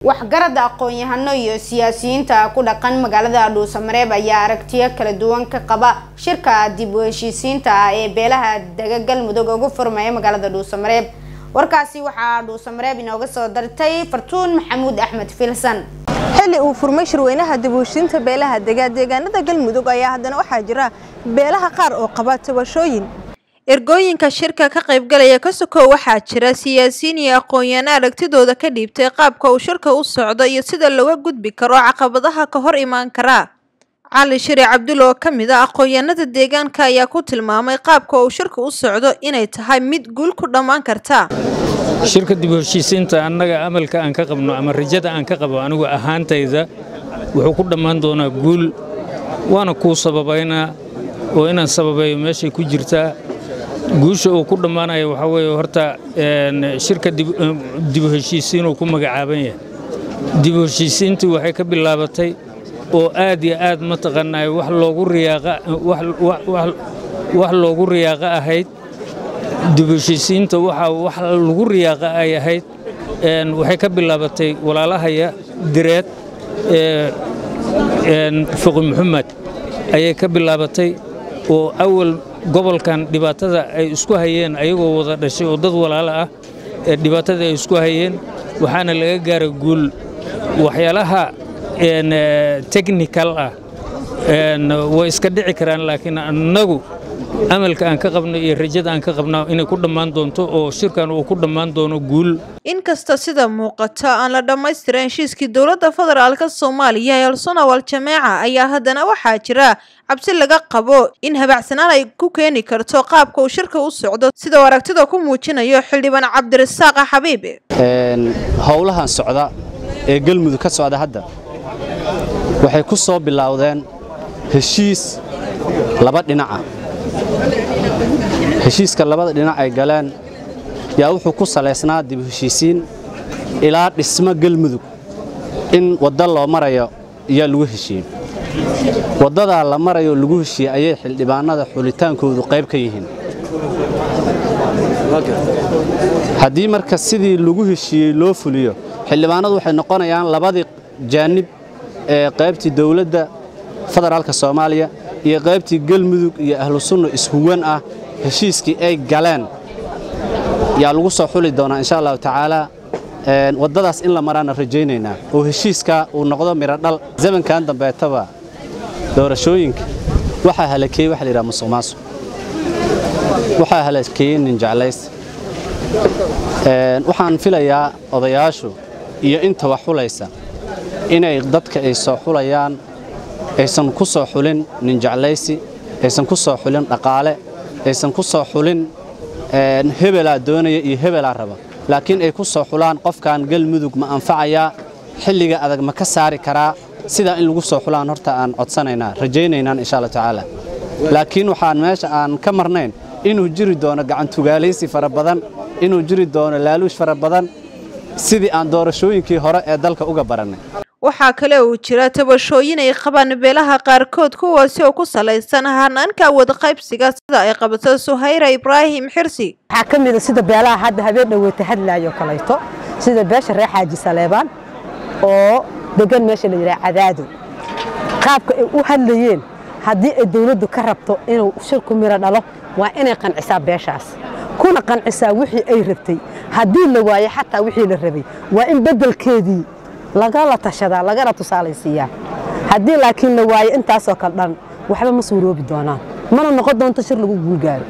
waxgarada aqoon-yahano iyo siyaasiyiinta ku dhaqan magaalada dhuusamareeb ayaa aragtiyo kala duwan ka qaba shirka dib u heshiisiinta ah ee beelaha dega galmudug ugu furmaya magaalada dhuusamareeb warkaasi waxaa dhuusamareeb inooga soo dartay fartuun maxamuud axmed filsan xilli uu furmay shirweynaha dib u heshiinta beelaha dega deegaanada galmudug ayaa haddana waxaa jira beelaha qaar oo qaba tabashooyin ergooyinka shirka ka qaybgalaya ka sokow waxaa jira siyaasiyiin iyo aqoon-yaano aragtidooda ka dhiibtay qaabka uu shirka u socdo iyo sida looga gudbi karo caqabadaha ka hor imaan karaa cali shiri cabdul oo ka mid a aqoon-yaanada deegaanka ayaa ku tilmaamay qaabka uu shirka u socdo inay tahay mid guul ku dhammaan karta shirka dib u heshiisiinta annaga amalka aan ka qabno ama rajada aan ka qabo anigu ahaantayda wuxuu ku dhammaan doonaa guul waana kuu sababaynaa oo inaan sababeeyo meeshay ku jirtaa guusha uu ku dhammaanaya waxaa weeye horta shirka dib u heshiisiinuu ku magacaaban yahay dib u heshiisiintii waxay ka bilaabatay oo aad iyo aad mataqaanaa wax loogu riyaaqa wax loogu riyaaqa ahayd dib u heshiisiinta waxa wax lagu riyaaqa ay ahayd waxay ka bilaabatay walaalahaya direed fuqi maxamed ayay ka bilaabatay oo awal gobolkan dhibaatada ay isku hayeen ayagoo wada dhashay oo dad walaalo ah ee dhibaatada ay isku hayeen waxaana laga gaaray guul waxyaalaha technical ah way iska dhici karaan laakiin annagu amalka aan ka qabno iyo rajada aan ka qabna inay ku dhammaan doonto oo shirkan uu ku dhammaan doono guul inkasta sida muuqata aan la dhammaystiran heshiiskii dowladda federaalka soomaaliya ee alsunawal jameeca ayaa haddana waxaa jira cabsi laga qabo in habacsanaan ay ku keeni karto qaabka uu shirka u socdo sida uu aragtida ku muujinayo xildhibaan cabdirasaaqa xabiib howlahan socda ee galmudug ka socda hadda waxay ku soo bilowdeen heshiis laba dhinaca heshiiska labada dhinac ay galeen yaa wuxuu ku salaysnaa dib u heshiisiin ilaa dhismo galmudug in wadda loo marayo ayaa lagu heshiiyey waddadaa la marayo lagu heshiiyey ayay xildhibaanada xulitaankoodu qayb ka yihiin haddii marka sidii lagu heshiiyey loo fuliyo xildhibaanadu waxay noqonayaan labadii jaanib ee qaybtii dowladda federaalka soomaaliya iyo qaybtii galmudug iyo ahlu sunna ishuwan ah heshiiskii ay galeen yaa lagu soo xuli doonaa insha allahu tacaala waddadaas in la maraana rajaynaynaa oo heshiiskaa uu noqdo midho dhal zamankan dambeetaba doorashooyinka waxaa halakeeyey waxa la yidhaha musuq maasuq waxaa halakeeyey nin jeclays waxaan filayaa odayaashu iyo inta wax xulaysa inay dadka ay soo xulayaan aysan ku soo xulin nin jeclaysi aysan ku soo xulin dhaqaale aysan ku soo xulin hebelaa doonaya iyo hebelaa raba laakiin ay ku soo xulaan qofkan galmudug ma anfacayaa xilliga adag ma ka saari karaa sidaa in lagu soo xulaan horta aan codsanaynaa rajaynaynaan insha alla tacaala laakiin waxaan meesha aan ka marnayn inuu jiri doono gacantugaalaysi fara badan inuu jiri doono laaluush fara badan sidii aan doorashooyinkii hore ee dalka uga barannay waxaa kale uu jira tabashooyin ay qabaan beelaha qaarkood kuwaasi oo ku salaysan hanaanka wadaqaybsiga sida ay qabato suhayra ibraahim xirsi waxaa ka mid a sida beelaha hadda habeen dhoweeta hadlaayo kalayto sida beesha reer xaaji saleebaan oo degan meesha la yidhaha cadaado qaabka ay u hadlayeen haddii ay dawladdu ka rabto inuu shirku miro dhalo waa inay qancisaa beeshaas kuna qancisaa wixii ay rabtay haddii la waayo xataa wixii la rabay waa in beddelkeedii lagala tashadaa lagana tusaalaysiiyaa haddii laakiin la waayo intaasoo kale dhan waxba ma suuroobi doonaan mana noqon doonto shir lagu guulgaaro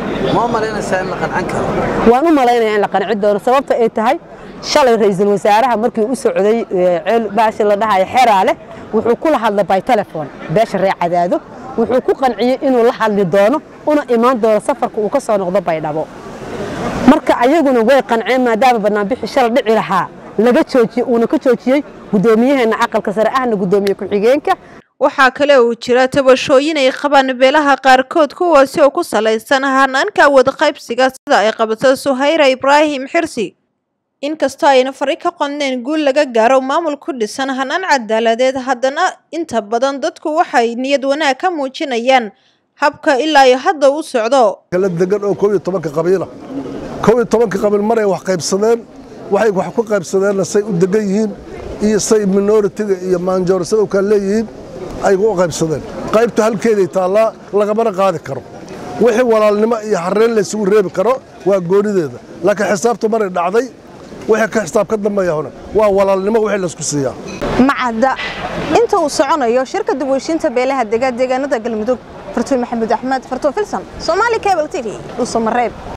waan u malaynaya in la qanci doono sababta ay tahay shalay ra'iisul wasaaraha markii u socday ceel baashi la dhahayo xeraale wuxuu kula hadlay by telefon beesha reer cadaado wuxuu ku qanciyey inuu la hadli doono una imaan doono safarka uu ka soo noqdo baydhabo marka ayaguna way qanceen maadaama banaanbixi shalay dhici lahaa laga joojiyey uuna ka joojiyey guddoomiyaheena aqalka sare ahna guddoomiye ku-xigeenka waxaa kale uu jira tabashooyin ay qabaan beelaha qaarkood kuwaasi oo ku salaysan hanaanka wadaqaybsiga sida ay qabato suhayra ibraahim xirsi inkastoo ayna fari ka qodneen guul laga gaaro maamul ku dhisan hanaan cadaaladeed haddana inta badan dadku waxay niyad wanaag ka muujinayaan habka ilaa iyo hadda u socdo kala degan oo koob iyo tobanka qabiila koob iyo tobanka qabiil maray wax qaybsadeen waxay wax ku qaybsadeenna say u degan yihiin iyo say minoritiga iyo maanjoorisada u kala leeyihiin ay u qaybsadeen qaybta halkeeday taallaa lagamana qaadi karo wixii walaalnimo iyo xarreen laysugu reebi karo waa goonideeda laakiin xisaabtu maray dhacday wixii ka xisaab ka dambeeya hore waa walaalnimo wixii laysku siiyaa macadda inta uu soconayo shirka dib u heshiinta beelaha dega deegaanada galmudug fartuun maxamuud axmed fartuun filsan soomaali cable t v dhuusamareeb